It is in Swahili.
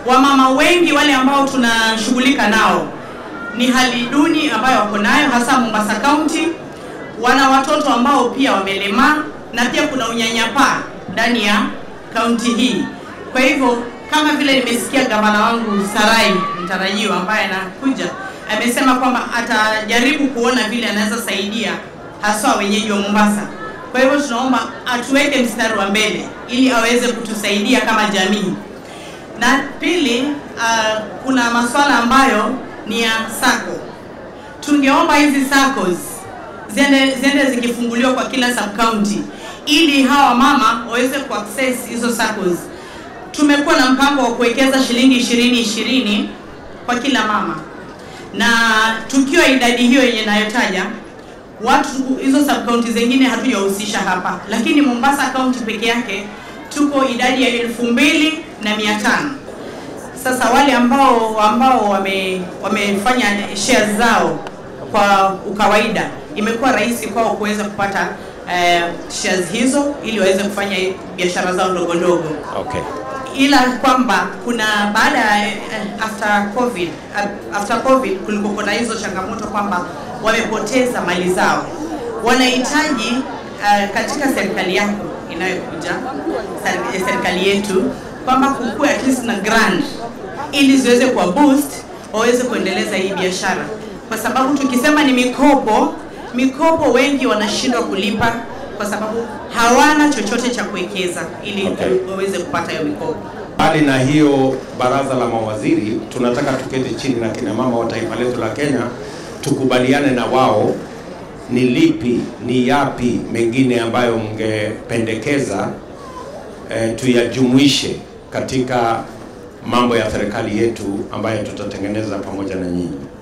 wamama wengi wale ambao tunashughulika nao ni hali duni ambayo wako nayo hasa Mombasa County. Wana watoto ambao pia wamelemaa na pia kuna unyanyapaa ndani ya kaunti hii. Kwa hivyo kama vile nimesikia gavana wangu Sarai mtarajiwa ambaye anakuja amesema kwamba atajaribu kuona vile anaweza saidia haswa wenyeji wa Mombasa. Kwa hivyo tunaomba atuweke mstari wa mbele ili aweze kutusaidia kama jamii. Na pili, uh, kuna masuala ambayo ni ya sako. Tungeomba hizi SACCOS ziende, ziende zikifunguliwa kwa kila sub county ili hawa mama waweze kuaccess hizo SACCOS. Tumekuwa na mpango wa kuwekeza shilingi ishirini ishirini kwa kila mama, na tukiwa idadi hiyo yenye nayotaja watu hizo sub county zingine hatujahusisha hapa, lakini Mombasa county peke yake tuko idadi ya elfu mbili na mia tano. Sasa wale ambao ambao wame, wamefanya shares zao kwa ukawaida, imekuwa rahisi kwao kuweza kupata eh, shares hizo ili waweze kufanya biashara zao ndogo ndogo Okay. ila kwamba kuna baada ya eh, after covid uh, after covid kulikuwa na hizo changamoto kwamba wamepoteza mali zao wanahitaji uh, katika serikali yako inayokuja ser- serikali yetu kwamba kukuwe at least na grant ili ziweze kuwa boost waweze kuendeleza hii biashara kwa sababu tukisema ni mikopo mikopo wengi wanashindwa kulipa kwa sababu hawana chochote cha kuwekeza ili Okay. waweze kupata hiyo mikopo Mbali na hiyo baraza la mawaziri, tunataka tuketi chini na kina mama wa taifa letu la Kenya, tukubaliane na wao ni lipi, ni yapi mengine ambayo mngependekeza eh, tuyajumuishe katika mambo ya serikali yetu ambayo tutatengeneza pamoja na nyinyi.